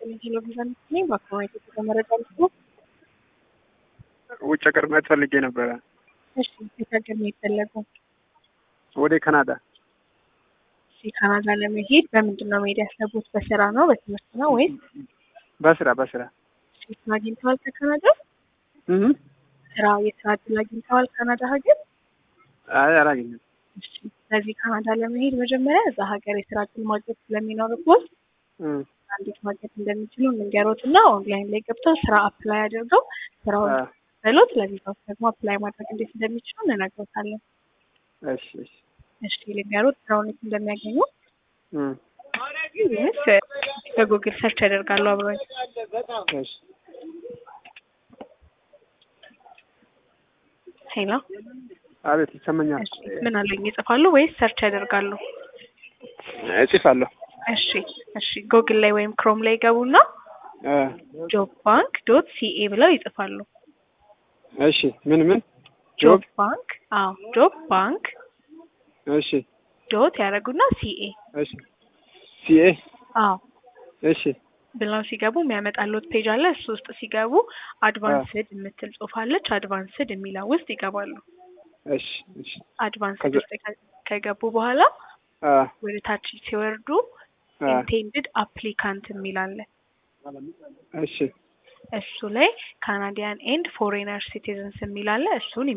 ቴሌቪዥን ነኝ። በአካባቢ የተመረጠ ነው። ውጭ ሀገር መሄድ ፈልጌ ነበረ። እሺ የት ሀገር ነው የፈለገው? ወደ ካናዳ። እሺ ካናዳ ለመሄድ በምንድን ነው መሄድ ያሰቡት? በስራ ነው በትምህርት ነው ወይስ በስራ በስራ እሺ፣ ስራ አግኝተዋል ከካናዳ? እህ ስራ የስራ እድል አግኝተዋል ካናዳ ሀገር? አይ አላገኘም። እሺ ስለዚህ ካናዳ ለመሄድ መጀመሪያ እዛ ሀገር የስራ እድል ማግኘት ስለሚኖርቦት እህ እንዴት ማግኘት እንደሚችሉ እንንገሮት እና ኦንላይን ላይ ገብተው ስራ አፕላይ አድርገው ስራውን አ በሎት ለቪዛው ደግሞ አፕላይ ማድረግ እንዴት እንደሚችሉ እንነግሮታለን። እሺ እሺ እሺ ልንገሮት ስራውን የት እንደሚያገኙ እህ ወይስ በጉግል ሰርች ያደርጋሉ አብረን? እሺ ሄሎ አቤት ይሰማኛል። እሺ ምን አለኝ ይጽፋሉ ወይስ ሰርች ያደርጋሉ? እጽፋለሁ። እሺ እሺ ጉግል ላይ ወይም ክሮም ላይ ገቡና አ ጆብ ባንክ ዶት ሲኤ ብለው ይጽፋሉ። እሺ ምን ምን ጆብ ጆብ ባንክ አዎ ጆብ ባንክ እሺ ዶት ያደረጉና ሲኤ እሺ ሲኤ አዎ እሺ ብለው ሲገቡ የሚያመጣሉት ፔጅ አለ። እሱ ውስጥ ሲገቡ አድቫንስድ የምትል ጽሑፍ አለች። አድቫንስድ የሚለው ውስጥ ይገባሉ። እሺ እሺ አድቫንስድ ከዛ- ውስጥ ከ- ከገቡ በኋላ አ ወደ ታች ሲወርዱ አ ኢንቴንድድ አፕሊካንት የሚል አለ። እሺ እሱ ላይ ካናዲያን ኤንድ ፎሬነር ሲቲዝንስ የሚል አለ። እሱን